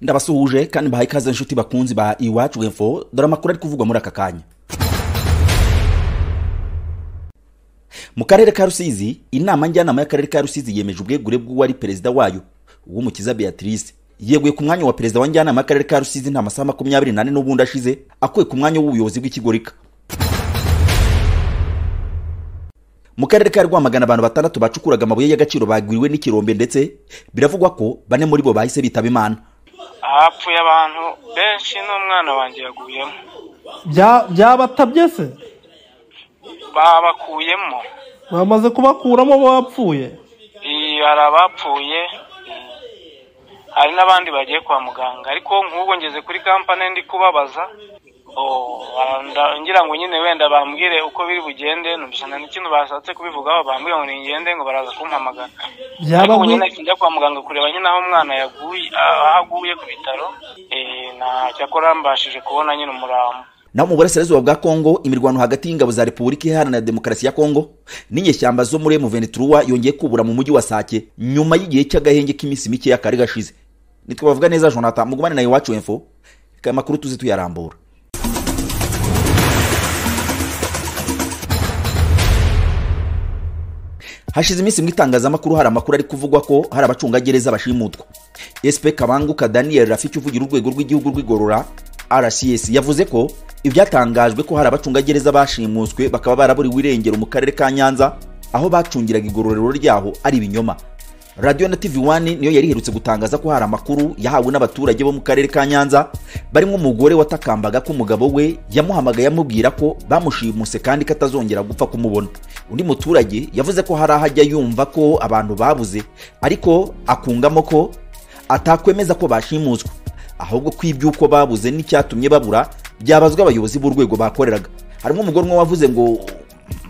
ndabasuhuje kandi mbahaye ikaze inshuti bakunzi ba iwacu info dore amakuru ari kuvugwa muri aka kanya mu karere ka rusizi inama njyanama y'akarere ka rusizi yemeje ubwegure bw'uwari perezida wayo uw'umukiza beatrice yeguye ku mwanya wa perezida wa njyanama y'akarere ka rusizi nta masaha makumyabiri n'ane n'ubundi ashize akuye ku mwanya w'ubuyobozi bw'ikigo rika mu karere ka rwamagana abantu batandatu bacukuraga amabuye y'agaciro bagwiriwe n'ikirombe ndetse biravugwa ko bane muri bo bahise bitaba imana hapfuye abantu benshi n'umwana wanjye yaguyemo Bya- byabatabye se babakuyemo bamaze kubakuramo bapfuye Iyi, hari abapfuye iyi, hari n'abandi bagiye kwa muganga ariko nk'ubwo ngeze kuri kampani ndi kubabaza oh, nda- ngira ngo nyine wenda bambwire uko biri bugende numvise nta n'ikintu bashatse kubivugaho bambwira ngo ningende ngo baraza kumpamagara Byaba ariko ubu nyine bwi- njya kwa muganga kureba nyine aho umwana yaguye aho aguye ku bitaro eh, nta cyakora mbashije kubona nyine umurambo naho mu burasirazuba bwa kongo imirwano hagati y'ingabo za repubulika iharanira demokarasi ya kongo n'inyeshyamba zo muri emuvenituruwa yongeye kubura mu mujyi wa sake nyuma y'igihe cy'agahenge k'iminsi mike kari gashize nitwe bavuga neza jonathan mugumane na iwacu info reka amakuru tuzi tuyarambura hashize iminsi mu itangazamakuru hari amakuru ari kuvugwa ko hari abacungagereza bashimutwa sp kabanguka daniel rafiki uvugira urwego rw'igihugu rw'igorora rcs yavuze ko ibyatangajwe ko hari abacungagereza bashimuswe bakaba baraburiwe irengero mu karere ka nyanza aho bacungiraga igororero ryaho ari ibinyoma radiyo na tv wani niyo yari iherutse gutangaza ko hari amakuru yahawe n'abaturage bo mu karere ka nyanza barimo umugore watakambaga ko umugabo we yamuhamagaye amubwira ko bamushimuse kandi ko atazongera gupfa kumubona undi muturage yavuze ko hari aho ajya yumva ko abantu babuze ariko akungamo ko atakwemeza ko bashimuswe ahubwo ko iby'uko babuze n'icyatumye babura byabazwa abayobozi b'urwego bakoreraga harimo umugore umwe wavuze ngo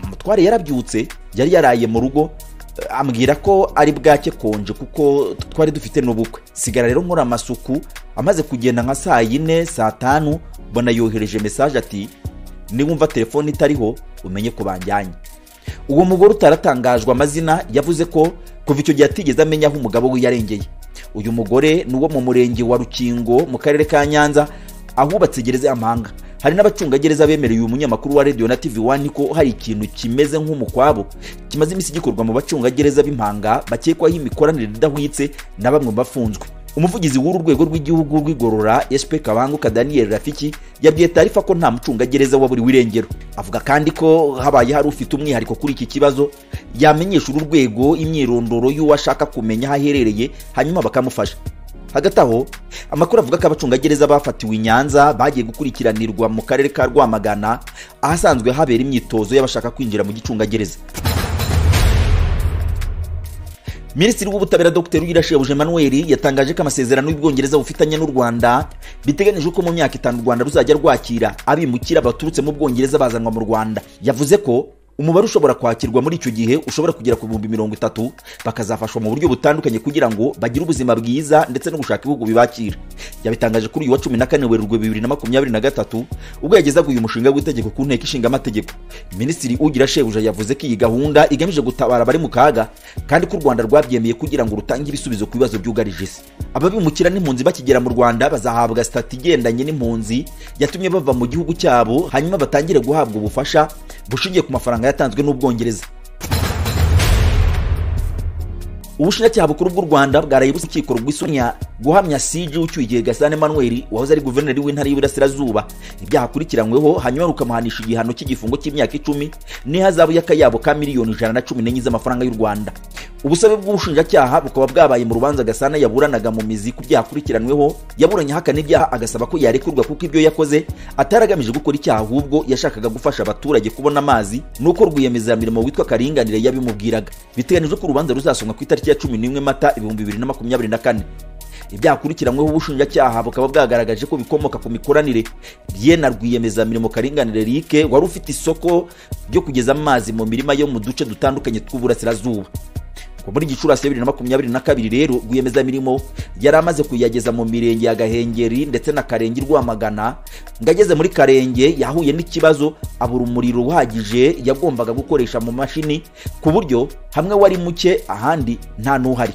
umutware yarabyutse yari yaraye mu rugo eh, ambwira ko ari bwake konje kuko twari dufite n'ubukwe sigara rero nkora amasuku amaze kugenda nka saa yine saa tanu mbona yohereje mesaje ati niwumva telefone itariho umenye ko banjyanye uwo mugore utaratangajwe amazina yavuze ko kuva icyo gihe atigeze amenya aho umugabo we yarengeye uyu mugore ni uwo mu murenge wa rukingo mu karere ka nyanza ahubatse gereza y'amahanga hari n'abacungagereza bemereye uyu munyamakuru wa radio na tv one ko hari ikintu kimeze nk'umukwabo kimaze iminsi gikorwa mu bacungagereza b'impanga bakekwaho imikoranire idahwitse na bamwe mu bafunzwe umuvugizi w'uru rwego rw'igihugu rw'igorora sp kabanguka daniel rafiki yabwiye tarifa ko nta mucungagereza waburiwe irengero avuga kandi ko habaye hari ufite umwihariko kuri iki kibazo yamenyesha uru rwego imyirondoro y'uwo ashaka kumenya aho aherereye hanyuma bakamufasha hagati aho amakuru avuga ko abacungagereza bafatiwe i nyanza bagiye gukurikiranirwa mu karere ka rwamagana ahasanzwe habera imyitozo y'abashaka kwinjira mu gicungagereza minisitiri w'ubutabera dr uyirashebuja emmanuel yatangaje ko amasezerano y'ubwongereza bufitanye n'u rwanda biteganyijwe ko mu myaka itanu u rwanda ruzajya rwakira abimukira baturutse mu bwongereza bazanwa mu rwanda yavuze ko umubare ushobora kwakirwa muri icyo gihe ushobora kugera ku bihumbi mirongo itatu bakazafashwa mu buryo butandukanye kugira ngo bagire ubuzima bwiza ndetse no gushaka ibihugu bibakira yabitangaje kuri uyu wa cumi na kane werurwe bibiri na makumyabiri na gatatu ubwo yagezaga uyu mushinga w'itegeko ku nteko ishinga amategeko minisitiri ugira shebuja yavuze ko iyi gahunda igamije gutabara abari mu kaga kandi ko u rwanda rwabyemeye kugira ngo rutange ibisubizo ku bibazo byugarije isi ababimukira n'impunzi bakigera mu rwanda bazahabwa sitati igendanye n'impunzi yatumye bava mu gihugu cyabo hanyuma batangire guhabwa ubufasha bushingiye ku mafaranga yatanzwe n'ubwongereza ubushinjacyaha bukuru bw'u rwanda bwaraye busa urukiko rwisunya guhamya siji ucyuye gasana emmanuel wahoze ari guverineri w'intara y'iburasirazuba ibyaha akurikiranyweho hanyuma rukamuhanisha igihano cy'igifungo cy'imyaka icumi n'ihazabu y'akayabo ka miliyoni ijana na cumi n'enye z'amafaranga y'u rwanda ubusabe bw'ubushinjacyaha bukaba bwabaye mu rubanza gasana yaburanaga mu mizi ku byaha akurikiranyweho yaburanye ahakana ibyaha agasaba ko yarekurwa kuko ibyo yakoze atari agamije gukora icyaha ahubwo yashakaga gufasha abaturage kubona amazi nuko rwiyemezamirimo witwa karinganire yabimubwiraga biteganyijwe ko urubanza ruzasomwa ku itariki ya cumi n'imwe mata ibihumbi bibiri na makumyabiri na kane ibyaha akurikiranyweho ubushinjacyaha bukaba bwagaragaje ko bikomoka ku mikoranire bye na rwiyemezamirimo karinganire rike wari ufite isoko ryo kugeza amazi mu mirima yo mu duce dutandukanye tw'uburasirazuba kuva muri gicurasi bibiri na makumyabiri na kabiri rero rwiyemezamirimo yari amaze kuyageza mu mirenge ya gahengeri ndetse na karenge i rwamagana ngo ageze muri karenge yahuye n'ikibazo abura umuriro uhagije yagombaga gukoresha mu mashini ku buryo hamwe wari muke ahandi nta n'uhari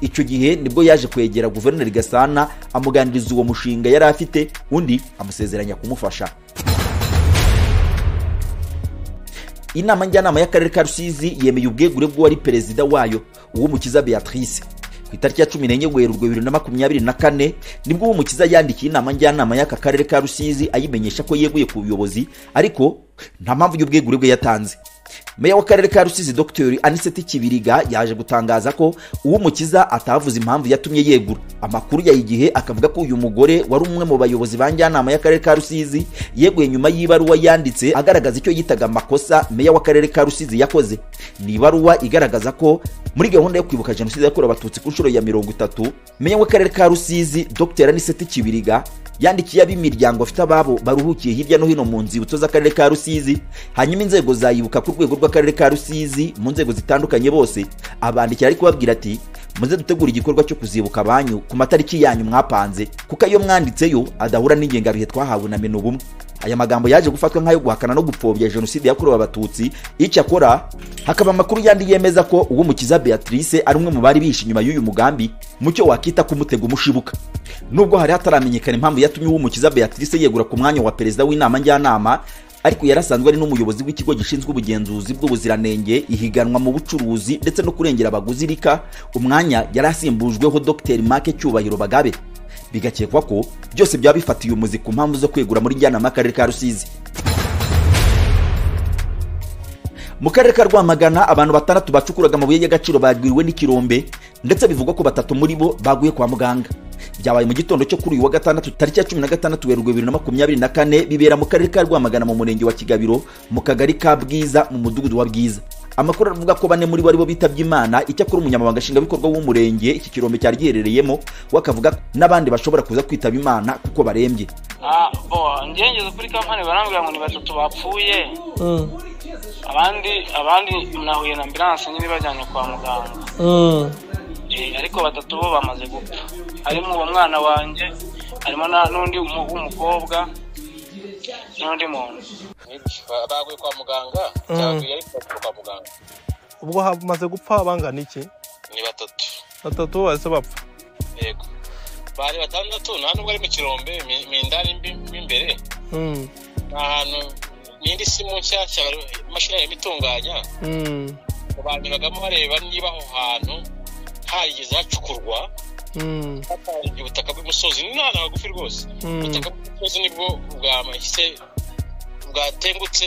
icyo gihe nibwo yaje kwegera guverineri gasana amuganiriza uwo mushinga yari afite undi amusezeranya kumufasha inama njyanama y'akarere ka rusizi yemeye ubwegure bw'uwari perezida wayo uwumukiza beatrice ku itariki ya cumi n'enye werurwe bibiri na makumyabiri na kane nibwo uwumukiza yandikiye inama njyanama y'aka karere ka rusizi ayimenyesha ko yeguye ku buyobozi ariko nta mpamvu y'ubwegure bwe yatanze meya w'akarere ka rusizi dr aniseti kibiriga yaje gutangaza ko uwumukiza atavuze impamvu yatumye yegura amakuru ya igihe akavuga ko uyu mugore wari umwe mu bayobozi ba njyanama y'akarere ka rusizi yeguye nyuma y'ibaruwa yanditse agaragaza icyo yitaga amakosa meya w'akarere ka rusizi yakoze ni ibaruwa igaragaza ko muri gahunda yo kwibuka jenoside yakorewe abatutsi ku nshuro ya mirongo itatu meya w'akarere ka rusizi dr aniseti kibiriga yandikiye ab'imiryango afite ababo baruhukiye hirya no hino mu nzibutso z'akarere ka rusizi hanyuma inzego zayibuka ku rwego rw'akarere ka rusizi mu nzego zitandukanye bose abandikira ariko babwira ati muze dutegura igikorwa cyo kuzibuka abanyu ku matariki yanyu mwapanze kuko ayo mwanditseyo adahura n'ingengabihe twahawe na mena ubumwe aya magambo yaje gufatwa nk'ayo guhakana no gupfobya jenoside yakorewe abatutsi icyakora hakaba amakuru yandi yemeza ko uwumukiza beatrice ari umwe mu bari bishe inyuma y'uyu mugambi mu cyo wakita kumutega umushibuka nubwo hari hataramenyekana impamvu yatumye uwumukiza beatrice yegura ku mwanya wa perezida w'inama njyanama ariko yari asanzwe ari n'umuyobozi w'ikigo gishinzwe ubugenzuzi bw'ubuziranenge ihiganwa mu bucuruzi ndetse no kurengera abaguzi rika umwanya yari asimbujweho dr mark cyubahiro bagabe bigakekwa ko byose byaba bifatiye umuzi ku mpamvu zo kwegura muri njyanama y'akarere ka rusizi mu karere ka rwamagana abantu batandatu bacukuraga amabuye y'agaciro bagwiriwe n'ikirombe ndetse bivugwa ko batatu muri bo baguye kwa muganga byabaye mu gitondo cyo kuri uyu wa gatandatu tariki ya cumi na gatandatu werurwe bibiri na makumyabiri na kane bibera mu karere ka rwamagana mu murenge wa kigabiro mu kagari ka bwiza mu mudugudu wa bwiza amakuru aravuga ko bane muri bo aribo bitabye imana icyakora umunyamabanga nshingwabikorwa w'umurenge iki kirombe cyari giherereyemo we akavuga n'abandi bashobora kuza kwitaba imana kuko barembye Ah, bo ngengeze kuri kampani barambwira ngo ni batatu bapfuye Mm, abandi abandi nahuye na ambilanse nyine bajyanye kwa muganga mm, Eh, ariko batatu bo bamaze gupfa harimo uwo mwana wanjye harimo na- n'undi mu- w'umukobwa n'undi muntu Ba- baguye kwa muganga Mm. cyangwa ariko bakuru kwa muganga ubwo hamaze gupfa bangana iki ni batatu batatu bahise bapfa yego bari batandatu nta nubwo ari mu kirombe mi- mi ndani mbi- mo imbere Mm, ni ahantu n'indi si mu nshyashya bari- imashini yarimo itunganya mm, banyuragamo bareba niba aho hantu harigeze hacukurwa mm, hatangijwe ubutaka bw'umusozi ni ahantu hagufi rwose Mm. ubutaka bw'umusozi nibwo bwahise bwatengutse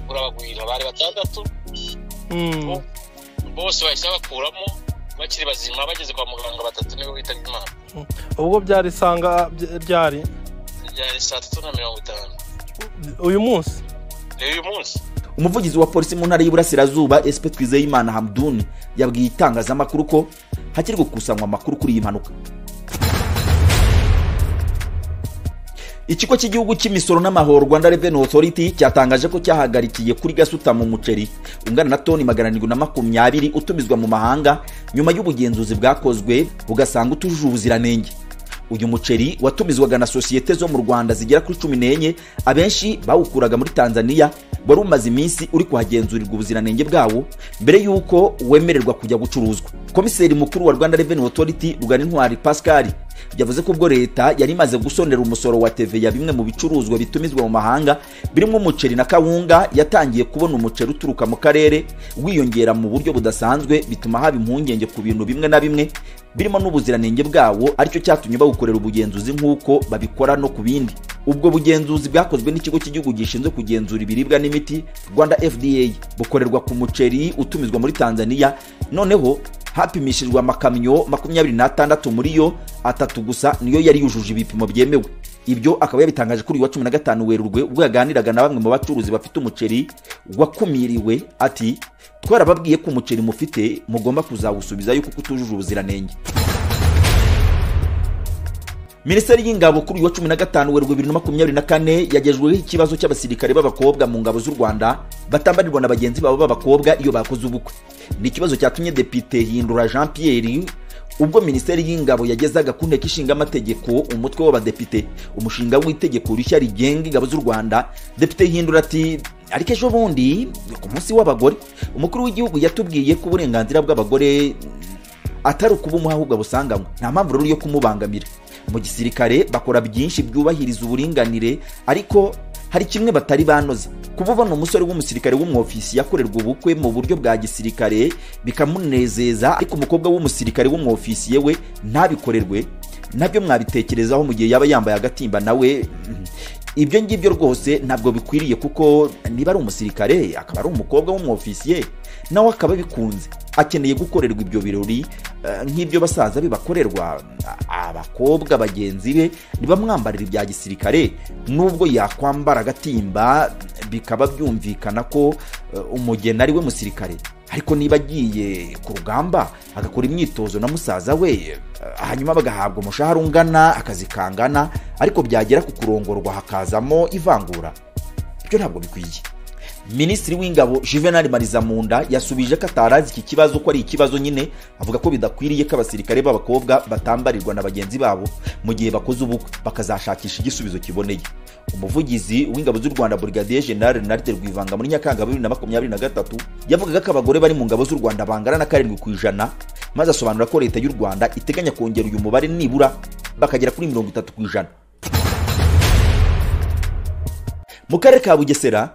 burabagwira bari batandatu mm. bose bahise bakuramo bakiri bazima bageze kwa muganga batatu nibo bitabye imana ubwo byari isanga by- ryari ryari saa tatu na mirongo itanu uyu munsi rero uyu munsi umuvugizi wa polisi mu ntara y'iburasirazuba espe twizeyimana hamdun yabwiye itangazamakuru ko hakiri gukusanywa amakuru kuri iyi mpanuka ikigo cy'igihugu cy'imisoro n'amahoro rwanda revenue authority cyatangaje ko cyahagarikiye kuri gasutamo umuceri ungana na toni magana arindwi na makumyabiri utumizwa mu mahanga nyuma y'ubugenzuzi bwakozwe bugasanga utujuje ubuziranenge uyu muceri watumizwaga na sosiyete zo mu rwanda zigera kuri cumi n'enye abenshi bawukuraga muri tanzania wari umaze iminsi uri kuhagenzurirwa ubuziranenge bwawo mbere y'uko wemererwa kujya gucuruzwa komiseri mukuru wa rwanda revenue authority rugana intwari pascal yavuze ko ubwo leta yari imaze gusonera umusoro wa teveya bimwe mu bicuruzwa bitumizwa mu mahanga birimo umuceri na kawunga yatangiye kubona umuceri uturuka mu karere wiyongera mu buryo budasanzwe bituma haba impungenge ku bintu bimwe na bimwe birimo n'ubuziranenge bwawo aricyo cyatumye bawukorera ubugenzuzi nk'uko babikora no ku bindi ubwo bugenzuzi bwakozwe n'ikigo cy'igihugu gishinzwe kugenzura ibiribwa n'imiti rwanda fda bukorerwa ku muceri utumizwa muri tanzania noneho hapimishijwe amakamyo makumyabiri n'atandatu muri yo atatu gusa niyo yari yujuje ibipimo byemewe ibyo akaba yabitangaje kuri uyu wa cumi na gatanu werurwe ubwo yaganiraga na bamwe mu bacuruzi bafite umuceri wakumiriwe ati twarababwiye ko umuceri mufite mugomba kuzawusubiza yuko utujuje ubuziranenge minisiteri y'ingabo kuri uyu wa cumi na gatanu werurwe bibiri na makumyabiri na kane yagejweho ikibazo cy'abasirikare b'abakobwa mu ngabo z'u rwanda batambarirwa na bagenzi babo b'abakobwa iyo bakoze ubukwe ni ikibazo cyatumye depite hindura jean pierre ubwo minisiteri y'ingabo yagezaga ku nteko ishinga amategeko umutwe w'abadepite umushinga w'itegeko rishya rigenga ingabo z'u rwanda depite hindura ati ariko ejo bundi ku munsi w'abagore umukuru w'igihugu yatubwiye ko uburenganzira bw'abagore atari ukubumuha ahubwo abusanganywe nta mpamvu rero yo kumubangamira mu gisirikare bakora byinshi byubahiriza uburinganire ariko hari kimwe batari banoza kuba ubona umusore w'umusirikare w'umwofisi yakorerwa ubukwe mu buryo bwa gisirikare bikamunezeza ariko umukobwa w'umusirikare w'umwofisiye we ntabikorerwe nabyo mwabitekerezaho mu gihe yaba yambaye agatimba nawe mm, ibyo ngibyo rwose ntabwo bikwiriye kuko niba ari umusirikare akaba ari umukobwa w'umwofisiye nawe akaba abikunze akeneye gukorerwa ibyo birori eh, nk'ibyo basaza be bakorerwa A- abakobwa bagenzi be ntibamwambarira ibya gisirikare nubwo yakwambara agatimba bikaba byumvikana ko eh, umugeni ari we musirikare ariko niba agiye ku rugamba agakora imyitozo na musaza we eh, hanyuma bagahabwa umushahara ungana akazi kangana ariko byagera ku kurongorwa hakazamo ivangura ibyo ntabwo bikwiye minisitiri w'ingabo juvenal marizamunda yasubije ko atarazi iki kibazo ko ari ikibazo nyine avuga ko bidakwiriye ko abasirikare b'abakobwa batambarirwa na bagenzi babo mu gihe bakoze ubukwe bakazashakisha igisubizo kiboneye umuvugizi w'ingabo z'u rwanda brigadier general renarite rwivanga muri nyakanga bibiri na makumyabiri na gatatu yavugaga ko abagore bari mu ngabo z'u rwanda bangana na karindwi ku ijana maze asobanura ko leta y'u rwanda iteganya kongera uyu mubare nibura bakagera kuri mirongo itatu ku ijana mu karere ka bugesera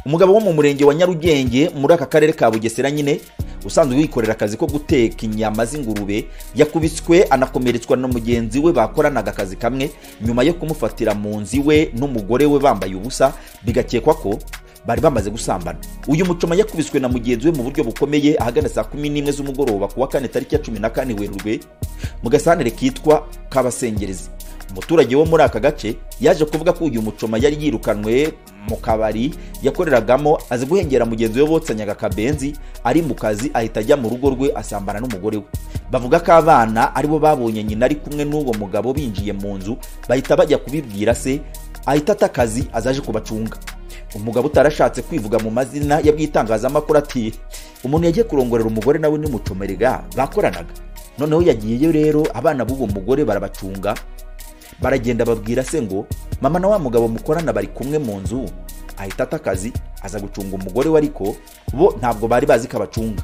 umugabo wo mu murenge wa nyarugenge muri aka karere ka bugesera nyine usanzwe wikorera akazi ko guteka inyama z'ingurube yakubiswe anakomeretswa na mugenzi we bakoranaga akazi kamwe nyuma yo kumufatira mu nzu iwe n'umugore we bambaye ubusa bigakekwa ko bari bamaze gusambana uyu mucoma yakubiswe na mugenzi we mu buryo bukomeye ahagana saa kumi n'imwe z'umugoroba ku wa kane tariki ya cumi na kane werurwe mu gasantere kitwa kabasengerezi umuturage wo muri aka gace yaje kuvuga ko uyu mucoma yari yirukanwe mu kabari yakoreragamo azi guhengera mugenzi we botsanyaga akabenzi ari mu kazi ahita ajya mu rugo rwe asambana n'umugore we bavuga ko abana aribo babonye nyina ari kumwe n'uwo mugabo binjiye mu nzu bahita bajya kubibwira se ahita ata akazi azaje kubacunga umugabo utarashatse kwivuga mu mazina yabwitangazamakuru ati umuntu yagiye kurongorera umugore nawe nimucomerega bakoranaga noneho yagiyeyo rero abana b'uwo mugore barabacunga baragenda babwira se ngo mama na wa mugabo mukorana bari kumwe mu nzu ahita ata akazi aza gucunga umugore we ariko bo ntabwo bari bazi ko abacunga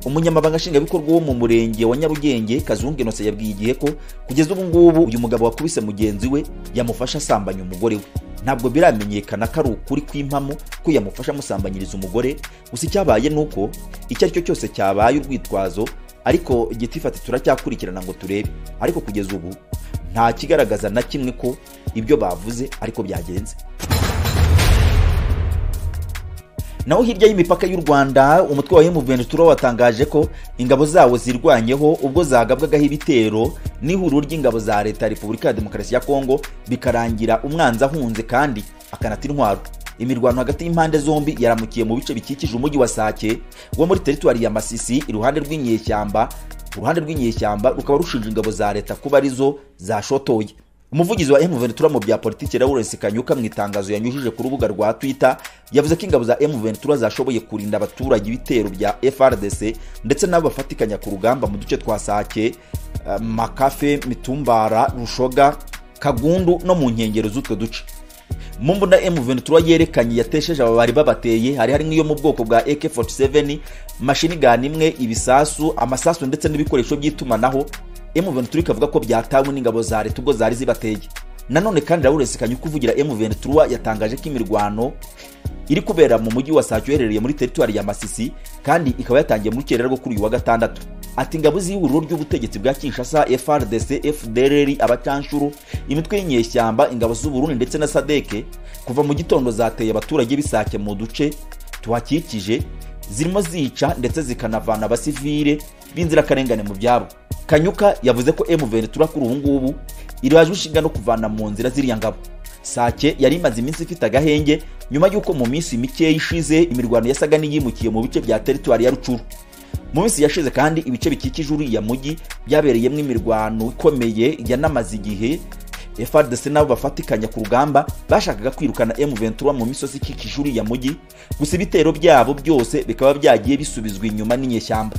umunyamabanga nshingwabikorwa wo mu murenge wa nyarugenge kazungu inose yabwiye igihe ko kugeza ubu ngubu uyu mugabo wakubise mugenzi we yamufasha asambanya umugore we ntabwo biramenyekana ko ari ukuri kw'impamo ko yamufasha amusambanyiriza umugore gusa icyabaye ni uko icyo ari cyo cyose cyabaye urwitwazo ariko gitifati turacyakurikirana ngo turebe ariko kugeza ubu nta kigaragaza na kimwe ko ibyo bavuze ariko byagenze naho hirya y'imipaka y'u rwanda umutwe wa M23 watangaje ko ingabo zawo zirwanyeho ubwo zagabwagaho ibitero n'ihuriro ry'ingabo za leta ya repubulika ya demokarasi ya kongo bikarangira umwanzi ahunze kandi akanata intwaro imirwano hagati y'impande zombi yaramukiye mu bice bikikije umujyi wa sake wo muri teritwari ya masisi iruhande rw'inyeshyamba uruhande rw'inyeshyamba rukaba rushinja ingabo za leta kuba arizo zashotoye umuvugizi wa M23 mu bya politiki Lawrence Kanyuka mu itangazo yanyujije ku rubuga rwa Twitter yavuze ko ingabo za M23 zashoboye kurinda abaturage ibitero bya FRDC ndetse nabo bafatikanya ku rugamba mu duce twa Sake eh, Makafe Mitumbara Rushoga Kagundu no mu nkengero z'utwo duce mu mbunda M23 yerekanye yatesheje aba bari babateye hari hari n'iyo mu bwoko bwa AK47 mashini gun imwe ibisasu amasasu ndetse n'ibikoresho by'itumanaho M23 ikavuga ko byatawe n'ingabo za leta ubwo zari zibateye nanone kandi Lawrence Kanyuka uvugira M23 yatangaje ko imirwano iri kubera mu mujyi wa Sake uherereye muri teritwari ya Masisi kandi ikaba yatangiye mu rukerera rwo kuri uyu wa gatandatu ati ingabo z'ihuriro ry'ubutegetsi bwa Kinshasa FRDC FDLR abacanshuro imitwe y'inyeshyamba ingabo z'u Burundi ndetse na SADC kuva mu gitondo zateye abaturage bisake mu duce tuhakikije zirimo zica ndetse zikanavana abasivile b'inzirakarengane mu byabo kanyuka yavuze ko M23 kuri ubu ngubu irajwe inshinga no kuvana mu nzira ziriya ngabo sake yari imaze iminsi ifite agahenge nyuma y'uko mu minsi mikeya ishize imirwano yasaga n'iyimukiye mu bice bya teritwari ya rucuru mu minsi yashize kandi ibice bikikije uriya mujyi byabereyemo imirwano ikomeye yanamaze igihe frdc nabo bafatikanya ku rugamba bashakaga kwirukana m23 mu misozi ikikije uriya mujyi gusa ibitero byabo byose bikaba byagiye bisubizwa inyuma n'inyeshyamba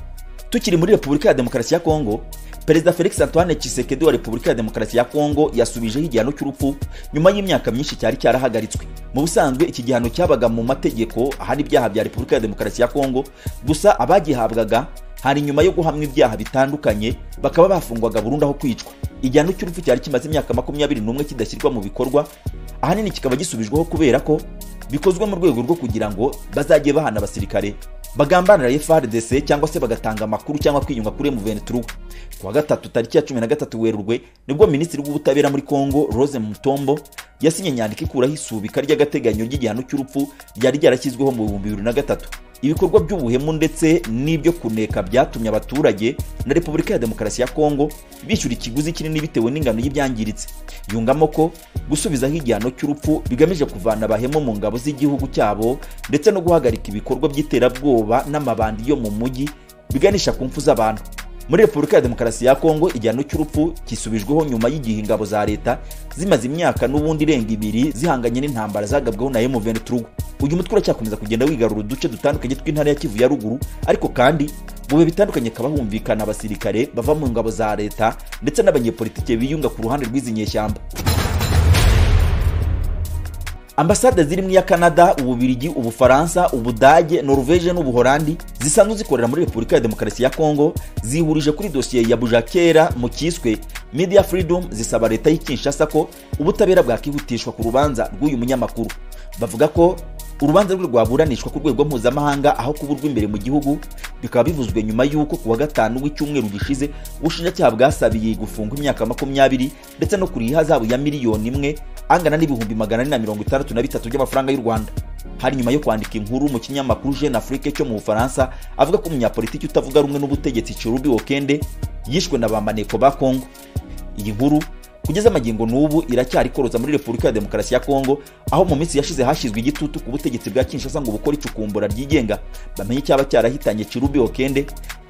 tukiri muri repubulika ya demokarasi ya kongo perezida felix antoine kisekedi wa repubulika ya demokarasi ya kongo yasubijeho igihano cy'urupfu nyuma y'imyaka myinshi cyari cyarahagaritswe mu busanzwe iki gihano cyabaga mu mategeko ahari ibyaha bya repubulika ya demokarasi ya kongo gusa abagihabwaga hari nyuma yo guhamwa ibyaha bitandukanye bakaba bafungwaga burundu aho kwicwa igihano cy'urupfu cyari kimaze imyaka makumyabiri n'umwe kidashyirwa mu bikorwa ahanini kikaba gisubijweho kubera ko bikozwe mu rwego rwo kugira ngo bazajye bahana abasirikare bagambanira FRDC cyangwa se bagatanga amakuru cyangwa kwiyunga kuri M23 kuwa gatatu tariki ya 13 Werurwe nibwo minisitiri w'ubutabera muri Kongo Rose Mutombo yasinye inyandiko ikuraho isubika ry'agateganyo ry'igihano cy'urupfu ryari ryarashyizweho mu 2003 ibikorwa by'ubuhemu ndetse n'ibyo kuneka byatumye abaturage na Repubulika ya Demokarasi ya Kongo bishyura ikiguzi kinini bitewe n'ingano y'ibyangiritse yungamo ko gusubizaho igihano cy'urupfu bigamije kuvana abahemu mu ngabo z'igihugu cyabo ndetse no guhagarika ibikorwa by'iterabwoba n'amabandi yo mu mujyi biganisha ku mfu z'abantu muri repubulika ya demokarasi ya kongo igihano cy'urupfu kisubijweho nyuma y'igihe ingabo za leta zimaze imyaka n'ubundi irenga ibiri zihanganye n'intambara zagabweho na M23 uyu mutwe uracyakomeza kugenda wigarura uduce dutandukanye tw'intara ya kivu ya ruguru ariko kandi mu bihe bitandukanye hakaba humvikana abasirikare bava mu ngabo za leta ndetse n'abanyepolitike biyunga ku ruhande rw'izi nyeshyamba ambasade ziri mu iya canada ububirigi ubufaransa ubudage norvege n'ubuholandi zisanzwe zikorera muri repubulika ya demokarasi ya kongo zihurije kuri dosiye ya bujakera mu cyiswe media freedom zisaba leta y'i kinshasa ko ubutabera bwakihutishwa ku rubanza rw'uyu munyamakuru bavuga ko urubanza rwe rwaburanishwa ku rwego mpuzamahanga aho kuburwa imbere mu gihugu bikaba bivuzwe nyuma y'uko ku wa gatanu w'icyumweru gishize ubushinjacyaha bwasabiye gufungwa imyaka makumyabiri ndetse no kuriha ihazabu ya miliyoni imwe angana n'ibihumbi magana ane na mirongo itandatu na bitatu by'amafaranga y'u rwanda hari nyuma yo kwandika inkuru mu kinyamakuru jeune afrique cyo mu bufaransa avuga ko umunyapolitiki utavuga rumwe n'ubutegetsi cherubi wokende yishwe na ba maneko ba kongo iyi nkuru kugeza amagingo n'ubu iracyari koroza muri repubulika ya demokarasi ya kongo aho mu minsi yashize hashyizwe igitutu ku butegetsi bwa kinshasa ngo bukore icukumbura ryigenga bamenye icyaba cyarahitanye kirubi okende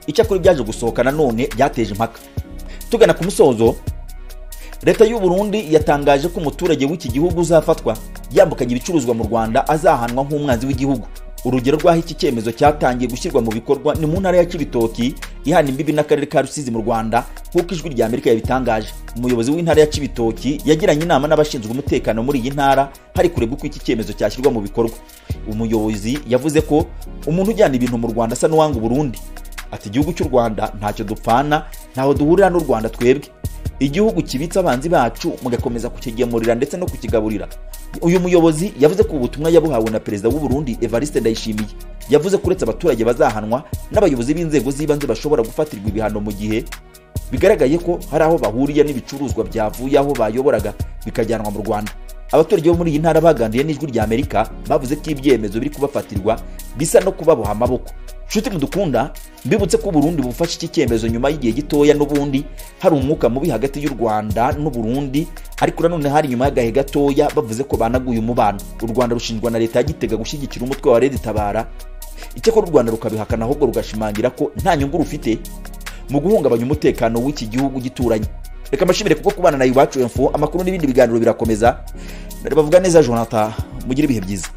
icyakora byaje gusohoka nanone byateje impaka tugana ku musozo leta y'u burundi yatangaje ko umuturage w'iki gihugu uzafatwa yambukanye ibicuruzwa mu rwanda azahanwa nk'umwanzi w'igihugu urugero rw'aho iki cyemezo cyatangiye gushyirwa mu bikorwa ni mu ntara ya kibitoki ihana imbibi n'akarere ka rusizi mu rwanda nk'uko ijwi rya amerika yabitangaje umuyobozi w'intara ya kibitoki yagiranye inama n'abashinzwe umutekano muri iyi ntara hari kurebwa uko iki cyemezo cyashyirwa mu bikorwa umuyobozi yavuze ko umuntu ujyana ibintu mu rwanda asa n'uwanga uburundi ati igihugu cy'u rwanda ntacyo dupfana ntaho duhurira n'u rwanda twebwe igihugu kibitse abanzi bacu mugakomeza kukigemurira ndetse no kukigaburira uyu muyobozi yavuze ko ubutumwa yabuhawe na perezida w'u Burundi Evariste Ndayishimiye yavuze ko uretse abaturage bazahanwa n'abayobozi b'inzego z'ibanze bashobora gufatirwa ibihano mu gihe bigaragaye ko hari aho bahuriye n'ibicuruzwa byavuye aho bayoboraga bikajyanwa mu Rwanda abaturage bo muri iyi ntara baganiriye n'ijwi rya Amerika bavuze ko ibyemezo biri kubafatirwa bisa no kubaboha amaboko nshuti mudukunda mbibutse ko uburundi bufashe iki cyemezo nyuma y'igihe gitoya n'ubundi hari umwuka mubi hagati y'u rwanda n'uburundi ariko nanone hari nyuma y'agahe gatoya bavuze ko banaguye umubano u rwanda rushinjwa na leta ya gitega gushyigikira umutwe wa leta itabara icyakora u rwanda rukabihakana ahubwo rugashimangira ko nta nyungu rufite mu guhungabanya umutekano w'iki gihugu gituranye reka mbashimire kuko kubana na iwacu info amakuru n'ibindi biganiro birakomeza ndari bavuga neza jonathan mugire ibihe byiza